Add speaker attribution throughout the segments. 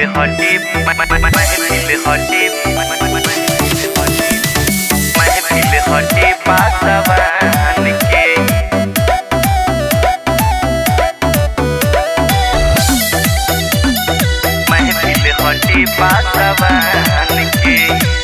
Speaker 1: हटे महफिल हटे महफिल हटे पासवान के महफिल हटे पासवान के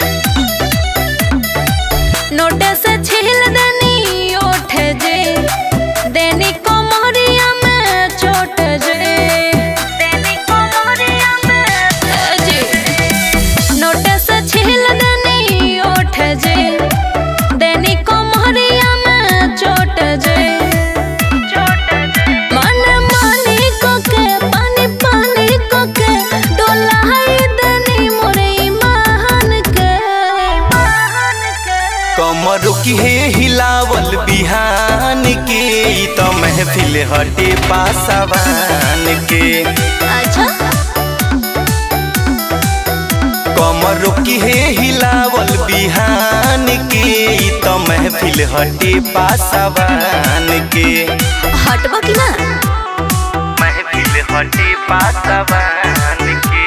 Speaker 2: नोट से छील देनी ओठ जे देनी कोमरिया में चोट जे देनी कोमरिया में जे नोट से छील देनी ओठ जे देनी कोमरिया में चोट जे चोट जे मन मानी कोके पानी पानी कोके डोलाई देनी मोरे ईमान के ईमान के
Speaker 1: कमर की हे हिलावल बिहान के ई त महफिल हटे पासवान के
Speaker 2: अच्छा
Speaker 1: कमर की हे हिलावल बिहान के ई त महफिल हटे पासवान के
Speaker 2: हटबो कि ना
Speaker 1: महफिल हटे पासवान के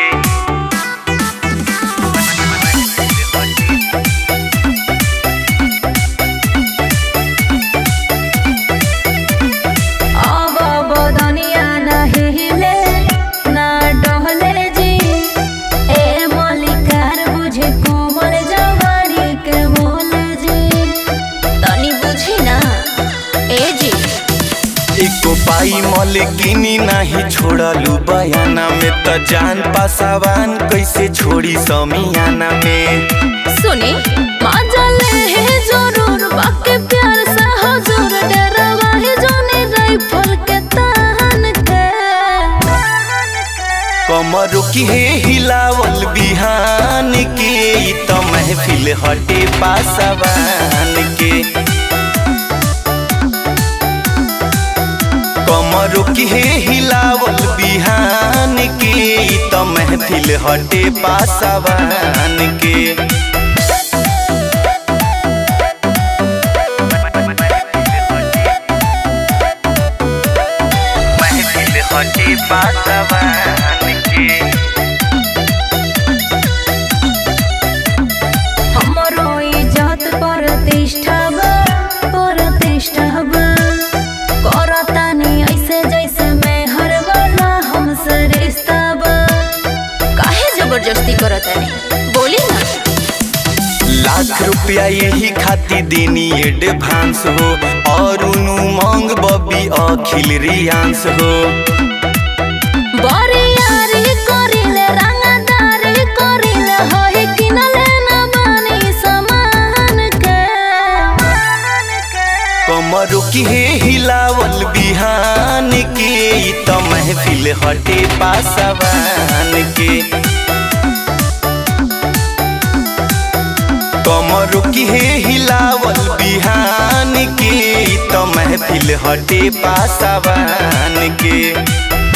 Speaker 2: अब अब दुनिया ना हिले ना डहले जी ए मलिकार बुझे कोमल जवानी के बोले जी तनी बुझी ना ए जी
Speaker 1: एको पाई मलकिनी नाही छोड़लू बयाना में त जान पासावान कैसे छोड़ी समियाना में
Speaker 2: सुनी मजा ले है जरूर बाकी प्यार से हजूर डरवा है जोने राइफल के तान के
Speaker 1: कमर की हे हिलावल बिहान के ई त महफिल हटे पासावान के कमर की हे हिलावल बिहान के ई त महफिल हटे पासावान के महफिल हटे पासवान के
Speaker 2: हमरो इज्जत प्रतिष्ठा बा प्रतिष्ठा बा करतानी ऐसे जैसे मैं हर वाला हमसे रिश्ता बा काहे जबरदस्ती करतानी बोली ना
Speaker 1: लाख रुपया यही खाती देनी एडवांस हो और उनु मांग बबी अखिल रियांस हो
Speaker 2: बरियारी करिले रंगदारी करिले होई किनले ना बानी समान के
Speaker 1: कमर की हे हिलावल बिहान के ई त महफिल हटे पासवान के कमर की हे हिलावल बिहान के ई त महफिल हटे पासवान के